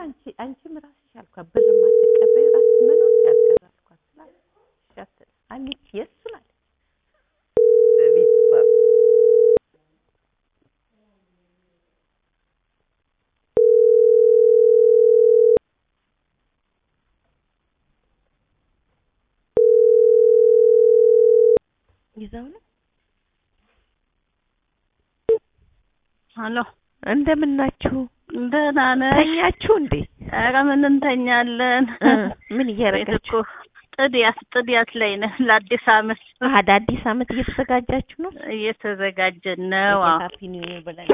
አንቺ አንቺም ራስሽ አልኳት ብር ማትቀበይ ራስ መኖር ያስቀር አልኳት ስላት እሺ አትልም አለች የእሱን አለች በቤት እሷ ይዘው ነው አሎ እንደምን ናችሁ? ደህና ነሽ? ተኛችሁ እንዴ? ኧረ ምን እንተኛለን። እ ምን ቤት እያደረጋችሁ? እኮ ጥድያት ጥድያት ላይ ነን። ለአዲስ አመት አደ አዲስ አመት እየተዘጋጃችሁ ነው? እየተዘጋጀን ነው። አዎ ሃፒ ኒው ይር ብለን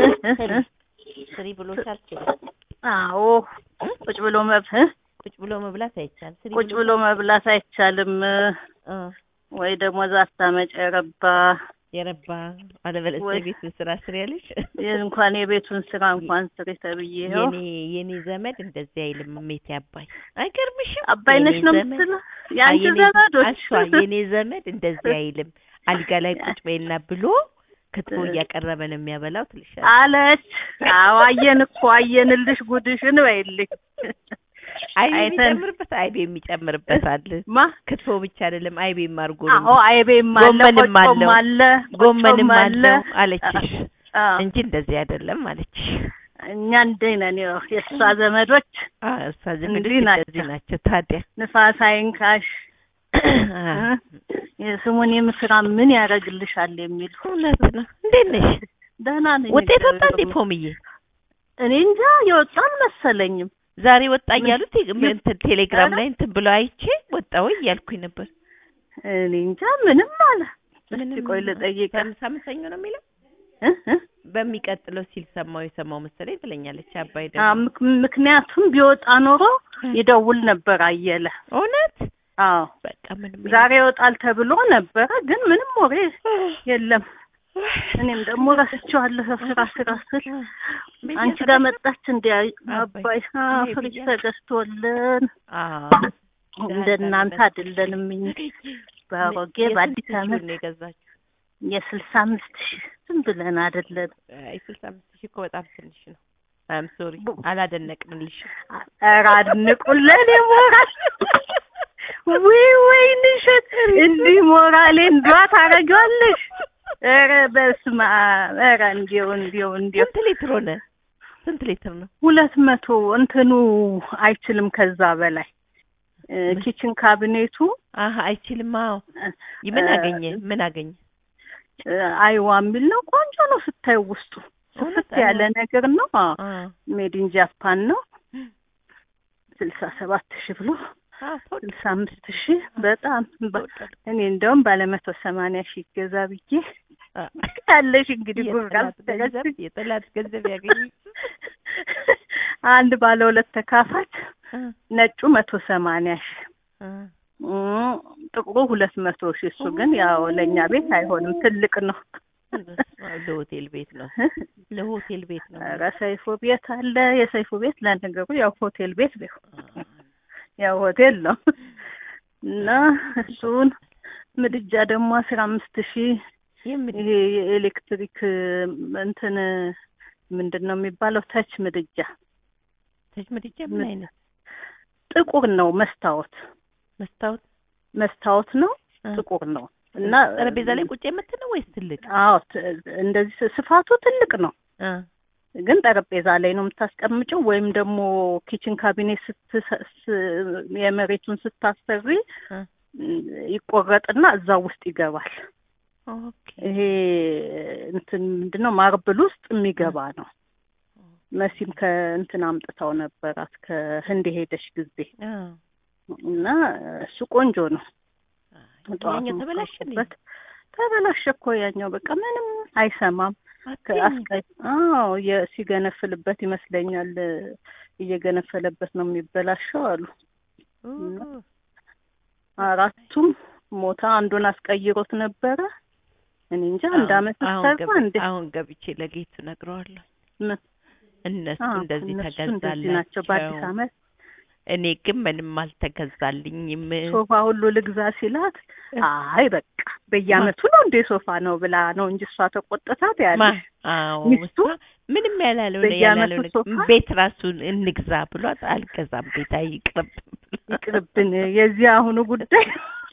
ስሪ ብሎሻል። ስሪ አዎ ቁጭ ብሎ መብ እ? ቁጭ ብሎ መብላት አይቻልም። ስሪ ቁጭ ብሎ መብላት አይቻልም። እ ወይ ደግሞ ዛታ መጨረባ የረባ አለበለዚያ ወይ- ቤት ስራ ስሪ ያለሽ እንኳን የቤቱን ስራ እንኳን ስሪ ተብዬ ይኸው የኔ የኔ ዘመድ እንደዚህ አይልም። እሜቴ አባይ አይገርምሽም? አባይ ነሽ የኔ ነው ዘመድ- የምትለው የአንቺ የኔ ዘመዶች እሷ የኔ ዘመድ እንደዚህ አይልም። አልጋ ላይ ቁጭ በይና ብሎ ክትፎ እያቀረበ ነው የሚያበላው ትልሻለች። አለች። አዎ አየን እኮ አየንልሽ ጉድሽን በይልኝ። አይቤ አይተን- የሚጨምርበት አይቤ የሚጨምርበት አለ። ማ ክትፎ ብቻ አይደለም አይቤ አድርጎ ነው አዎ አይቤም አለ ጎመንም ቆጮም አለው። አለ ጎመንም ቆጮም አለ አለው አለችሽ አዎ እንጂ እንደዚህ አይደለም አለችሽ። እኛ እንዲህ ነን። ያው የእሷ ዘመዶች አዎ እሷ ዘመዶች እንዲህ ናቸው። እንደዚህ ናቸው። ታዲያ ንፋስ አይንካሽ አዎ፣ የስሙን የምስራ ምን ያደርግልሻል የሚሉ እውነት ነው። እንዴት ነሽ? ደህና ነኝ። ውጤት ወጣ እግዚአብሔር እንዴ ይመስገን። ፖምዬ? እኔ እንጃ የወጣ አልመሰለኝም። ዛሬ ወጣ እያሉት ምን- እንትን ቴሌግራም ኧረ? ላይ እንትን ብለው አይቼ ወጣ ወይ እያልኩኝ ነበር። እኔ እንጃ ምንም አለ። እስቲ ምንም ቆይ ልጠይቅ ሳም- ሳምንት ሰኞ ነው የሚለው እ እ በሚቀጥለው ሲል ሰማው የሰማው መሰለኝ ትለኛለች። አባይ አ ደግሞ ምክ- ምክንያቱም ቢወጣ ኖሮ ይደውል ነበር አየለ። እውነት አዎ በቃ ምንም ዛሬ ይወጣል ተብሎ ነበረ፣ ግን ምንም ወሬ የለም። እኔም ደግሞ ረስቼዋለሁ ስራ ስራ ስል አንቺ ጋር መጣች እንዲ አባይ አ፣ አይ ፍሪጅ ብያ- ተገዝቶልን አዎ እንደ እናንተ አይደለንም እኛ በአሮጌ በአዲስ አመት ነው የገዛችው። የስልሳ አምስት ሺህ ዝም ብለን አይደለን አይ ስልሳ አምስት ሺህ እኮ በጣም ትንሽ ነው። አም ሶሪ አላደነቅንልሽም። ኧረ አድንቁልን ሞራል ወይ ወይንሽት እንዲህ ሞራሌን ዷ ታደርጊዋለሽ። ኧረ በስመ አብ ኧረ እንዲው እንዲው እንዲው ስንት ሊትር ሆነ? ስንት ሊትር ነው? ሁለት መቶ እንትኑ አይችልም ከዛ በላይ እ፣ ኪችን ካቢኔቱ አሀ አይችልም። አዎ ምን እ፣ አገኘ? ምን አገኘ? እ፣ አይዋ የሚል ነው። ቆንጆ ነው ስታዩ ውስጡ እውነት ስፍት ያለ አይዋ? ነገር ነው። አዎ አ ሜዲን ጃፓን ነው። ስልሳ ሰባት ሺህ ብሎ አዎ ተወደ- ስልሳ አምስት ሺህ በጣም በ- ተወደደ። እኔ እንደውም ባለ መቶ ሰማንያ ሺህ ይገዛ ብዬ አ፣ ያለሽ እንግዲህ ጉርቃል የጠላት ገንዘብ የጠላት ገንዘብ ያገኘ አንድ ባለ ሁለት ተካፋት አ፣ ነጩ መቶ ሰማንያ ሺህ አ፣ እም፣ ጥቁሩ ሁለት መቶ ሺህ እሱ ግን ያው ለእኛ ቤት አይሆንም ትልቅ ነው። ለሆቴል ቤት ነው። ለሆቴል ቤት ነው። ኧረ ሰይፉ ቤት አለ። የሰይፉ ቤት ለነገሩ ያው ሆቴል ቤት ቢሆን አ፣ ያው ሆቴል ነው እና እሱን ምድጃ ደግሞ አስራ አምስት ሺህ የምን ይሄ የኤሌክትሪክ እንትን ምንድን ነው የሚባለው? ተች ምድጃ ተጅ ምድጃ ምን ምን- አይነት ጥቁር ነው። መስታወት መስታወት መስታወት ነው፣ አ፣ ጥቁር ነው እና ጠረጴዛ ላይ ቁጭ የምትለው ወይስ ትልቅ? አዎ ት- እንደዚህ ስ- ስፋቱ ትልቅ ነው፣ አ፣ ግን ጠረጴዛ ላይ ነው የምታስቀምጪው። ወይም ደግሞ ኪችን ካቢኔት ስትሰ- ስ- የመሬቱን ስታሰሪ አ፣ ይቆረጥና እዛ ውስጥ ይገባል። ኦኬ ይሄ እንትን ምንድነው ማርብል ውስጥ የሚገባ ነው። መሲም ከእንትን አምጥታው ነበራት ከህንድ የሄደች ጊዜ አ፣ እና እሱ ቆንጆ ነው። ጠዋት ያኛው ተበላሸ እንዴ? የምትወጡበት ተበላሸ እኮ ያኛው በቃ ምንም አይሰማም። አትይኝ። ከአስቀይ አዎ የ- ሲገነፍልበት ይመስለኛል እየገነፈለበት ነው የሚበላሸው አሉ። ኦ፣ አራቱም ሞታ አንዱን አስቀይሮት ነበረ። እኔ እንጃ አንድ አሁን- አመት አሁን ሰራ ገብ- እንዴ አሁን ገብቼ ለጌቱ ነግረዋለሁ። ምን? እነሱ አዎ፣ እንደዚህ እነሱ እንደዚህ ተገዛላቸው ናቸው። በአዲስ አመት እኔ ግን ምንም አልተገዛልኝም። ሶፋ ሁሉ ልግዛ ሲላት አይ በቃ በየአመቱ ነው እንዴ ሶፋ ነው ብላ ነው እንጂ እሷ ተቆጥታት ማ ያለሽ አዎ ሚስቱ እሷ ምንም ያላለው በየአመቱ ያላለው ሶፋ? ቤት ራሱን እንግዛ ብሏት አልገዛም ቤት አይቅርብ ይቅርብን የዚህ አሁኑ ጉዳይ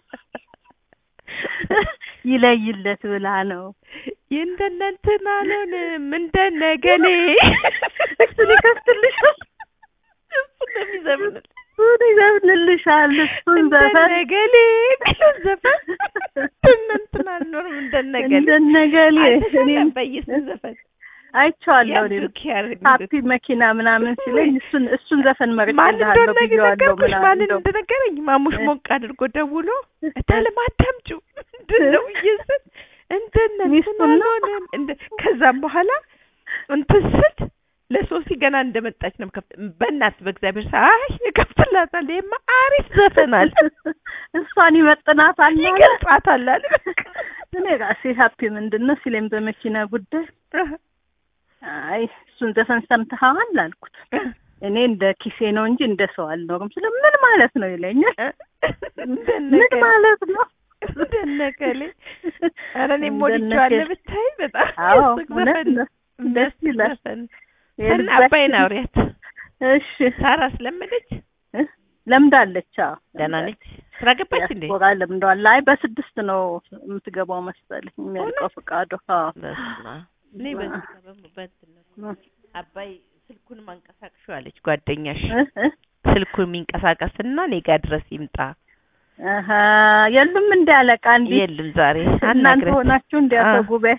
ይለይለት ብላ ነው እንደነንትን አልሆንም እንደነገሌ እሱን ይከፍትልሻል እሱን ነው የሚዘፍንልሽ። እሱን ይዘፍንልሻል እሱን ዘፈን እንደነገሌ የሚለው ዘፈን እንደነንትን አልኖርም እንደነገሌ እንደነገሌ አልተሰማም እኔም በየሱን ዘፈን አይቼዋለሁ እኔም ያዙ ኪያር ሀፒ መኪና ምናምን ሲለኝ እሱን እሱን ዘፈን ማን መርጬልሃለሁ እንደሆነ ብዬዋለሁ ነገርኩሽ። ምናምን ማንን እንደው እንደነገረኝ ማሙሽ እ- ሞቅ አድርጎ ደውሎ እታለም አታምጪው ምንድን ነው ብዬ ስል እንደነ እንትን ሚስቱን ነው? አልሆነም እንደ ከዛም በኋላ እንትን ስል ለሶሲ ገና እንደመጣች ነው ከፍት በእናት በእግዚአብሔር ሰ አይ እከፍትላታለሁ ይሄማ አሪፍ ዘፈን አለ እሷን ይመጥናታል አለ። ይገልጻታል አለ እኔ ራሴ ሀፒ ምንድን ነው ሲለኝ በመኪና ጉዳይ አይ እሱን ዘፈን ሰምተኸዋል አልኩት። እኔ እንደ ኪሴ ነው እንጂ እንደ ሰው አልኖርም ስለ ምን ማለት ነው ይለኛል። ምን እንደነገሌ ማለት ነው? እንደነገሌ ኧረ እኔም እንደነገሌ። ወድጄዋለሁ ብታይ በጣም አዎ የሚያስቅ እውነት ዘፈን ነው። ደስ ይላል። ዘፈን ሰና የልባችን- አባይን አውሪያት እሺ ሳራ ስለመደች እ? ለምዳለች። አዎ ደህና ነች ስራ ገባች እንዴ ዲያስፖራ ለምደዋል። አይ በስድስት ነው የምትገባው መሰለኝ የሚያልቀው ፈቃዱ። አዎ በስመ አብ። እኔ በዚህ አ- ሰበብ በእንትን ነው አባይ ስልኩን ማንቀሳቅሹ አለች ጓደኛሽ እ? እ? ስልኩን የሚንቀሳቀስና እኔ ጋር ድረስ ይምጣ አሀ የሉም እንደ አለቃ እንዲ የለም ዛሬ እናንተ አናግረን ሆናችሁ እንዲያተጉ በይ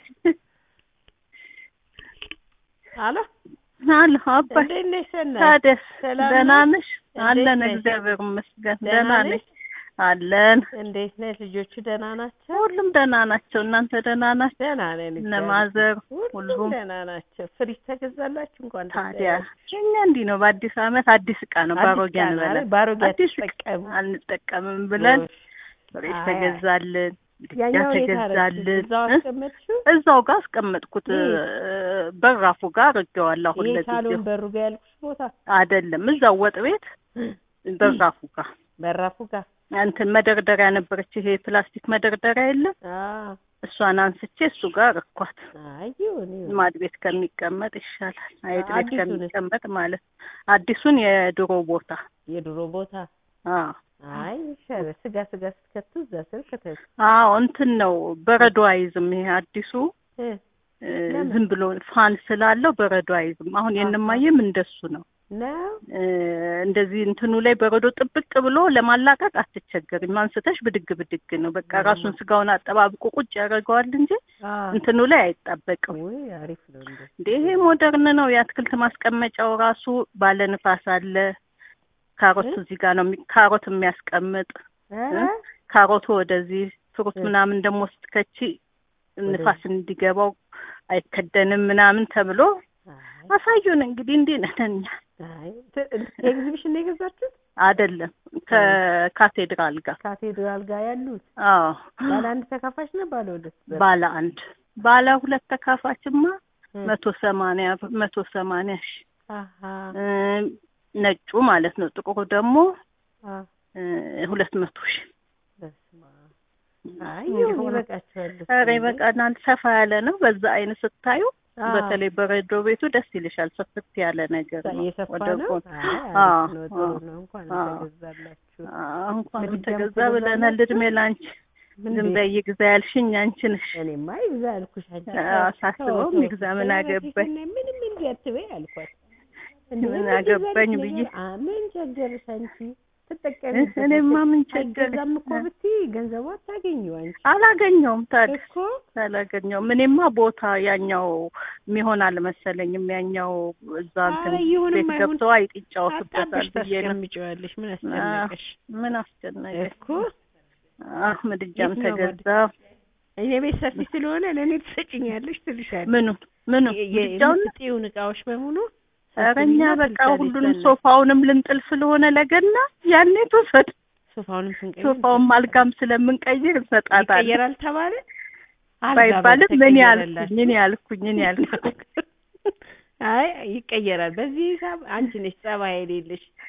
አሎ አለ አባይ እንዴት ነሽ ሰናይ? ታደስ ሰላም ደህና ነሽ? ነሽ? እንዴት አለን ነሽ? እግዚአብሔር ይመስገን ደህና ደህና ነሽ? ነሽ? አለን እንዴት ነሽ? ልጆቹ ደህና ናቸው? ሁሉም ደህና ናቸው። እናንተ ደህና ናቸው? ደህና ነን እነ እግዚአብሔር ማዘር ሁሉም ሁሉም ደህና ናቸው። ፍሪጅ ተገዛላችሁ እንኳን ደስ ታዲያ ያላችሁ። እኛ እንዲህ ነው። በአዲስ አመት አዲስ እቃ ነው አዲስ ባሮጌ ዕቃ ነው አንበላም። አይደል? ባሮጌ አዲስ ዕቃ አትጠቀሙ። አንጠቀምም ብለን ጎሽ። ፍሪጅ አይ፣ ተገዛልን፣ ምድጃ ያኛው የት አደረግሽው? ተገዛልን። እዛው እ? አስቀመጥሽው? እዛው ጋር አስቀመጥኩት። የት? በራፉ ጋር አድርጌዋለሁ። አሁን ይሄ ለጊዜው ሳሎን በሩ ጋር ያልኩሽ ቦታ አይደለም፣ እዛው ወጥ ቤት በራፉ ጋር በራፉ ጋር እንትን መደርደሪያ ነበረች። ይሄ ፕላስቲክ መደርደሪያ የለም አዎ። እሷን አንስቼ እሱ ጋር እኳት አይ ይሁን ይሁን። ማድ ቤት ከሚቀመጥ ይሻላል። አይጥ ቤት አዲሱንስ? ከሚቀመጥ ማለት አዲሱን የድሮ ቦታ የድሮ ቦታ አዎ አይ ይሻላል። ስጋ ስጋ ስትከቱ እዛ ስር ከተቱ አዎ እንትን ነው በረዶ አይዝም። ይሄ አዲሱ እ እ፣ ለምን? ዝም ብሎ ፋን ስላለው በረዶ አይዝም። አሁን የእነማየም እንደሱ ነው። ነው እ፣ እንደዚህ እንትኑ ላይ በረዶ ጥብቅ ብሎ ለማላቀቅ አትቸገርም። አንስተሽ ብድግ ብድግ ነው በቃ 음. ራሱን ስጋውን አጠባብቆ ቁጭ ያደርገዋል እንጂ አዎ። እንትኑ ላይ አይጣበቅም። ውይ አሪፍ ነው እንዴ። እንዴ ይሄ ሞደርን ነው። የአትክልት ማስቀመጫው ራሱ ባለ ንፋስ አለ። ካሮት እ? እዚህ ጋር ነው የሚ- ካሮት የሚያስቀምጥ ኧረ ካሮቱ ወደዚህ ፍሩት እ. ምናምን ደግሞ ስትከቺ ወደዚህ። ንፋስ እንዲገባው አይከደንም ምናምን ተብሎ አይ አሳዩን። እንግዲህ እንዲህ ነን እኛ። አይ ት- ኤግዚቢሽን ነው የገዛችሁት? አይደለም ከካቴድራል ጋር ካቴድራል ጋር ያሉት አዎ ባለ አንድ ተካፋሽ ነው ባለ ሁለት በር? ባለ አንድ ባለ ሁለት ተካፋችማ እ። መቶ ሰማንያ መቶ ሰማንያ ሺ አሀ እ፣ ነጩ ማለት ነው። ጥቁሩ ደግሞ አ እ፣ ሁለት መቶ ሺ በስመ አብ። አይ ይሁን ይበቃችኋል። ኧረ ይበቃናል። ሰፋ ያለ ነው። በዛ አይነት ስታዩ አዎ። በተለይ በሬዶ ቤቱ ደስ ይልሻል። ሰፍት ያለ ነገር ነው። የሰፋ ወደ ነው። ጎን አይ አዎ፣ አሪፍ ነው፣ ጥሩ አዎ፣ ነው። እንኳን አዎ። ተገዛላችሁ። አዎ፣ እንኳንም ምድጃም ተገዛ ትገዛላችሁ? ብለናል። እድሜ ላንቺ። ምን ዝም ቤት? በይ ይግዛ ያልሽኝ አንቺ ነሽ። እኔማ ይግዛ አልኩሽ። አንቺ አዎ፣ ተው፣ ሳስበውም ተው፣ ይግዛ ተው፣ ምን ተው፣ አገባኝ? በፊት ምንም እንዲህ አትበይ አልኳት። እንዲህ ምን እንደዚህ አገባኝ አይነት ብዬ ነገር፣ አ ምን ቸገርሽ አንቺ ትጠቀሚበት። እኔማ ምን ቸገረኝ? አይገዛም እኮ ብትይ ገንዘቡ አታገኚው አንቺ አላገኘውም ታዲያ እኮ አላገኘውም። እኔማ ቦታ ያኛው የሚሆን አልመሰለኝም። ያኛው እዛ እንትን ኧረ ይሁንም ቤት አይሁን ገብተው አይጥ ይጫወቱበታል አጣብሽ ብዬ ነው። ታስቀምጪዋለሽ። ምን አስጨነቀሽ ምን አስጨነቀኝ? እኮ አህ ምድጃም የትኛው ተገዛ። እኔ ቤት ሰፊ ስለሆነ ለእኔ ትሰጭኛለሽ ትልሻለሽ። ምኑ ምኑ የ- የ- ምድጃውን የምትጥይውን እቃዎች በሙሉ ኧረ እኛ ሰብስቢና በቃ ትልሻለሽ ሁሉንም ለእናትሽ። ሶፋውንም ልንጥል ስለሆነ ለገና ያኔ ትውሰድ። ሶፋውንም ስንቀይር ሶፋውም አልጋም ስለምንቀይር እንሰጣታለን። ይቀየራል ተባለ ባይባልም ምን ያልኩኝ ያልኩኝ እኔ ያልኩኝ እኔ ያልኩኝ አይ ይቀየራል። በዚህ ሂሳብ አንቺ ነሽ ጸባይ የሌለሽ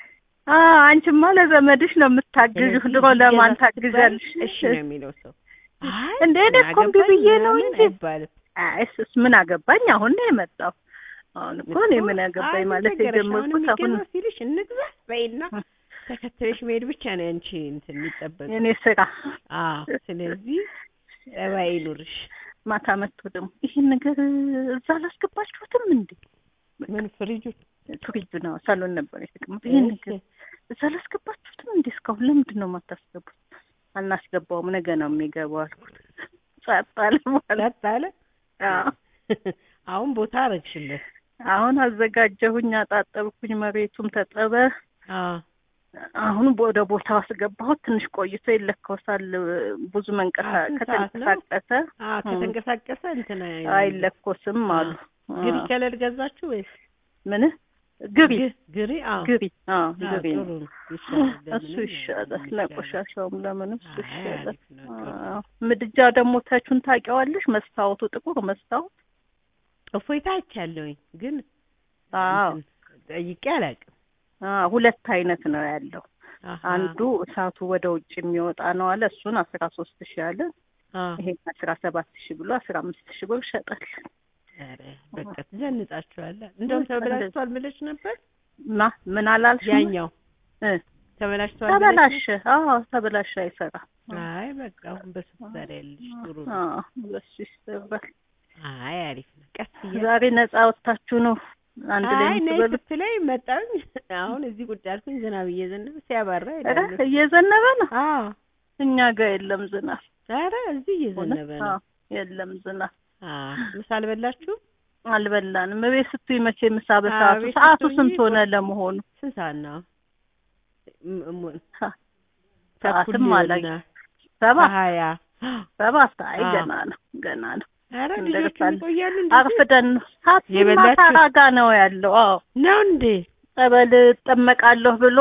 አዎ አንቺማ ለዘመድሽ ነው የምታግዥው። ስለዚህ ድሮ ለማን ይገዛ ስትባል ታግዣለሽ? እሺ ነው የሚለው ሰው። አይ እንደ እኔ ምን እኮ እምቢ አገባኝ ብዬ ነው ምናምን እንጂ። አይባልም። አይ እሱስ ምን አገባኝ? አሁን ነው የመጣው። አሁን እኮ እኔ ምን አገባኝ ማለት የጀመርኩት አሁን የሚገዛው ሲልሽ እንግዛ በይና ተከትለሽ መሄድ ብቻ ነው ያንቺ እንትን የሚጠበቅ። የኔ ስራ። አዎ ስለዚህ ጠባይ ይኑርሽ። ማታ መጥቶ ደግሞ ይህን ነገር እዛ አላስገባችሁትም እንዴ? ምን ፍሪጁ ፍሪጁ ነው ሳሎን ነበር የተቀመጠው። ይህን ነገር እዛ አላስገባችሁትም እንዴ? እስካሁን ለምንድን ነው የማታስገቡት? አናስገባውም፣ ነገ ነው የሚገባው አልኩት። ጸጥ አለ ማለት ጸጥ አለ። አዎ። አሁን ቦታ አረግሽለት። አሁን አዘጋጀሁኝ፣ አጣጠብኩኝ፣ መሬቱም ተጠበ። አዎ አሁን ወደ ቦታው አስገባሁት። ትንሽ ቆይቶ ይለኮሳል። ብዙ መንቀሳ አዎ፣ ስንት ሰዓት ነው? ከተንቀሳቀሰ አዎ ከተንቀሳቀሰ እንትን አይለኮስም አሉ። ግሪ አዎ። ከለር ገዛችሁ ወይስ ምን ግሪ ግ- ግሪ? አዎ ግሪ አዎ አዎ፣ ግሪ ጥሩ ነው። ነው። ይሻላል። እሱ ለምንም ይሻላል፣ ይሻላል። ለቆሻሻውም ለምንም እሱ አይ፣ ይሻላል። አሪፍ ነው፣ ጥሩ ነው። አዎ። ምድጃ ደግሞ ተቹን ታውቂዋለሽ? መስታወቱ ጥቁር መስታወት። እፎይታ አይቻለሁኝ ግን አዎ እንትን ጠይቄ አላውቅም። አዎ፣ ሁለት አይነት ነው ያለው። አሃ። አንዱ እሳቱ ወደ ውጭ የሚወጣ ነው አለ። እሱን አስራ ሶስት ሺህ አለ። አዎ። ይሄን አስራ ሰባት ሺህ ብሎ አስራ አምስት ሺህ ብር ሸጠል። ኧረ በቃ ትዘንጣችኋለህ። እንደውም ተበላሽቷል ብለሽ ነበር። ማ ምን አላልሽ? ያኛው እ ተበላሽቷል ብለሽ ተበላሸ። አዎ ተበላሸ፣ አይሰራ። አይ በቃ አሁን በሱ ትሰሪያለሽ። ጥሩ ነው። አዎ በሱ ይሰራል። አይ አሪፍ ነው። ቀስ እያልሽ ዛሬ ነፃ ወጥታችሁ ነው አንድ ላይ አይ ነይ የምትበሉት? ስትለኝ መጣሁኝ። አሁን እዚህ ቁጭ አልኩኝ። ዝናብ እየዘነበ ሲያባራ ኧረ ይላሉ። እየዘነበ ነው። አዎ እኛ ጋር የለም ዝናብ። ኧረ እዚህ እየዘነበ ነው። አዎ የለም ዝናብ። አዎ ምሳ አልበላችሁም? አልበላንም። እቤት ስትይ መቼ ምሳ አዎ፣ በሰዓቱ ቤት ሰዓቱ ስትሆኚ ስንት ሆነ ቆይ- ለመሆኑ? ስንት ሰዓት ነው? ም- ም- ሰ- ተኩል ሰዓትም አላ ሊሆን ነው። ሰባት ከሀያ ሰባት አይ አዎ። ገና ነው ገና ነው። ኧረ እንደርሳለን። ልጆቹም ይቆያሉ እንደዚህ አርፍደን ነው ሰዓት የበላችሁ? ማታ ራጋ ነው ያለው። አዎ ነው እንዴ? ጸበል እጠመቃለሁ ብሎ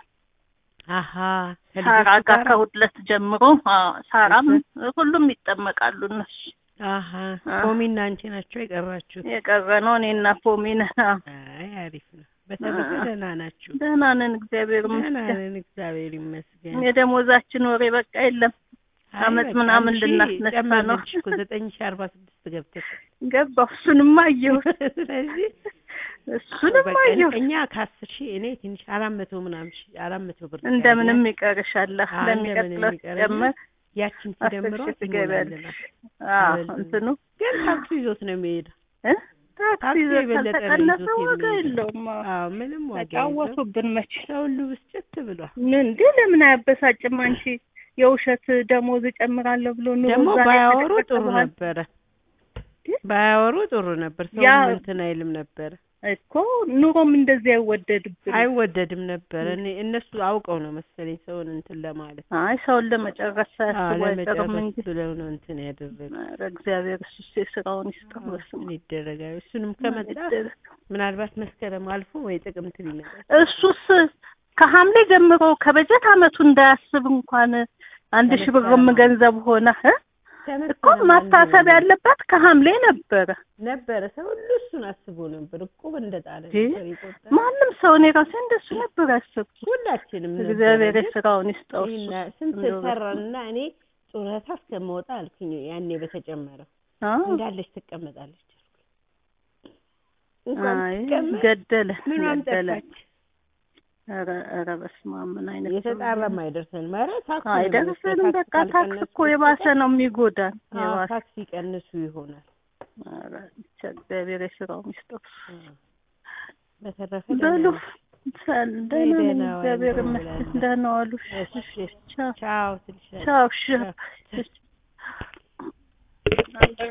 አሀ ሳራ ከልጆቹ ጋር ጋር ከሁለት ጀምሮ አዎ ሳራም ሁሉም ይጠመቃሉ እነሱ። አሀ አ- ፖሚና አንቺ ናቸው የቀራችሁት? የቀረ ነው እኔና ፖሚን። አዎ አይ አሪፍ ነው። በተረፈ አ- ደህና ናችሁ? ደህና ነን እግዚአብሔር ደህና ይመስገን። ነን እግዚአብሔር ይመስገን። የደሞዛችን ወሬ በቃ የለም። አይ አመት በቃ ምናምን አንቺ ልናስነሳ ነው። ጨመረልሽ እኮ ዘጠኝ ሺህ አርባ ስድስት ገብተሽ ገባሁ። እሱንማ አየሁት፣ ስለዚህ እሱንም በቃ አየሁት። እኛ ከአስር ሺህ እኔ ትንሽ አራት መቶ ምናምን ሺህ አራት መቶ ብር እንደምንም ቀረኝ። ይቀርሻል። አዎ፣ ለሚቀጥለው እንደምንም ይቀረኛል። ሲጨመር ያችን አስር ሲደምረው ሺህ ትገቢያለሽ። ትሞላለናል። አዎ አበል- እንትኑ ግን ታክሱ ይዞት ነው የሚሄደው። እ ታክሲ ታክሲ ይዘት የበለጠ ነው ካልተቀነሰ ይዞት ዋጋ የሚሄደው። የለውም። አዎ። አዎ ምንም ዋጋ የለውም። ተጫወቱብን መቼ ሰው ሁሉ ብስጭት ብሏል። ምን እንዴ ለምን አያበሳጭም? አንቺ የውሸት ደሞዝ እጨምራለሁ ብሎ ኑሮ ደግሞ ዛሬ ባያወሩ ጥሩ ተቀጥቅጠዋል ነበረ። ባያወሩ ጥሩ ነበር። ሰው ያ- እንትን አይልም ነበረ። እኮ ኑሮም እንደዚህ አይወደድብን። አይወደድም ነበረ። እኔ እነሱ አውቀው ነው መሰለኝ ሰውን እንትን ለማለት አይ ሰውን ለመጨረስ አዎ፣ ሳያስቡ አይቀርም ለመጨረስ እንጂ ብለው ነው እንትን ያደረጉ። ኧረ እግዚአብሔር እሱ የስራውን ይስጠው። በስመ ምን ይደረጋል? እሱንም አብ ከመጣ ይደረግ። ምናልባት መስከረም አልፎ ወይ ጥቅምት ሊመጣ እሱስ ከሐምሌ ጀምሮ ከበጀት አመቱ እንዳያስብ እንኳን አንድ ሺህ ብርም ከመስከረም ገንዘብ ሆነ እ? እኮ ከመስከረም ማታሰብ አንድ ያለበት ከሐምሌ ነበረ። ነበረ። ሰው ሁሉ እሱን አስቦ ነበር። እቁብ እንደጣለ እንጂ ነበር ይቆጠር። ማንም ሰው እኔ ራሴ እንደሱ ነበር ያሰብኩት። ሁላችንም ነበረ። እግዚአብሔር ግን የስራውን ይስጠው። እሱ ይሄን ስንት እንደው በስመ ሰራንና እኔ ጡረታ እስከመውጣ አልኩኝ። ያኔ በተጨመረው አዎ። እንዳለች ትቀመጣለች አልኩኝ። እንኳን አይ ትቀመጥ ገደለ ምኗም ገደለ። ጠፋች። ኧረ ኧረ በስመ አብ ምን አይነት ሰው የተጣራም አይደርሰን ማረ ታክስ ነው አይደርስም። የሚመስለው። በቃ ታክስ ካልቀነሱ እኮ የባሰ ነው የሚጎዳን። አዎ፣ የባሰ ታክስ ይቀንሱ ይሆናል። ኧረ ብቻ እግዚአብሔር የስራውን ይስጠው። አዎ። በተረፈ በሉ ደህና ነን። ሰል ደህና ነኝ ደህና ዋሉ እግዚአብሔር ብለን ይመስገን። ደህና ዋሉ። እሺ፣ ቻው ቻው ትልሻለሽ። ቻው። እሺ ቻው።